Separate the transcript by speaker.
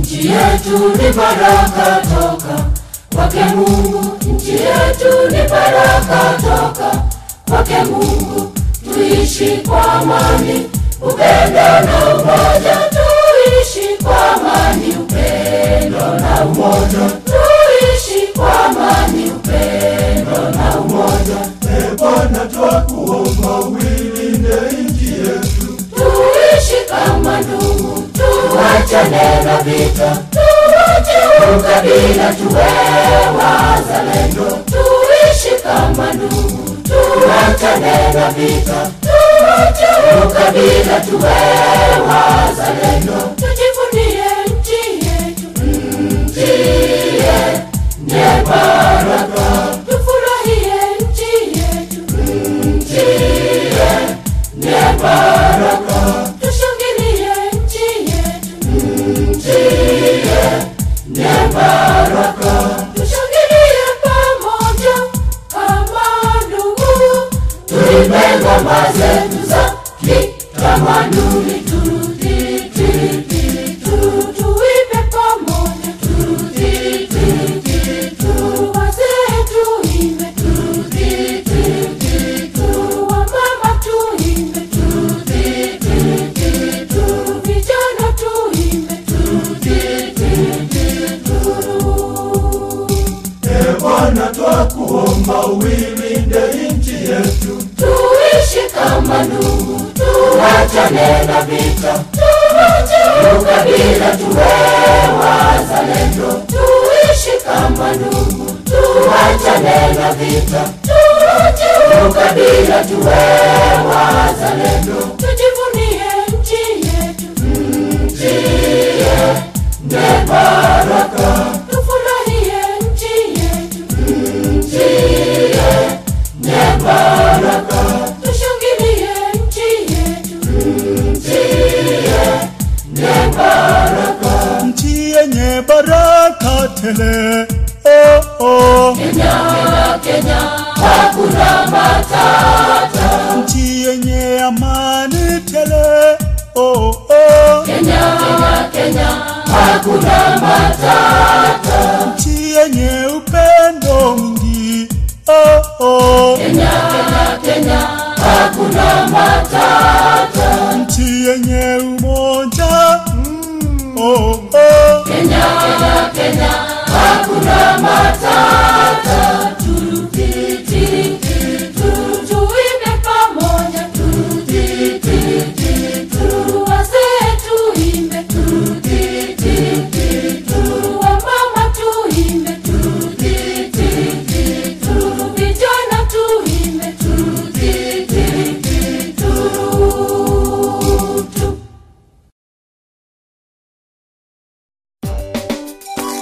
Speaker 1: nchi yetu ni baraka toka kwake Mungu, nchi yetu ni baraka toka kwake Mungu. Tuishi kwa amani, upendo na umoja, tuishi kwa amani, upendo na umoja, tuishi kwa amani, upendo na umoja.
Speaker 2: E Bwana, twakuomba uilinde nchi yetu,
Speaker 1: tuishi kama ndugu, tuachane na vita, tuache ukabila, tuwe wazalendo, tuishi kama ndugu, tuachane na vita, tuache ukabila, tuwe wazalendo, tujivunie nchi yetu, nchi yenye baraka, tufurahie nchi yetu, nchi yenye baraka, tushangilie nchi yetu, nchi yenye baraka, tushangilie pamoja kama ndugu, tuimbe ngoma zetu za kitamaduni, turudi ti, ti, tu, tuimbe pamoja, turudi ti, ti, tu, wazee tuimbe, turudi ti, ti, tu, wamama tuimbe, turudi ti, ti, tu, vijana tuimbe, turudi ti, ti, tu.
Speaker 2: E Bwana, twakuomba uilinde nchi yetu,
Speaker 1: tuishi kama ndugu, tuachane na vita, tuache ukabila, tuwe wazalendo, tuishi kama ndugu, tuachane na vita, tuache ukabila, tuwe wazalendo, tujivunie nchi yetu, nchi yenye baraka, tufurahie nchi yetu, nchi yenye baraka, tushangilie nchi yetu, nchi yenye baraka.
Speaker 3: nchi yenye baraka tele oh, oh.
Speaker 1: Kenya, Kenya, Kenya, hakuna matata.
Speaker 3: nchi yenye amani tele oh, oh.
Speaker 1: Kenya, Kenya, Kenya, hakuna matata.
Speaker 3: nchi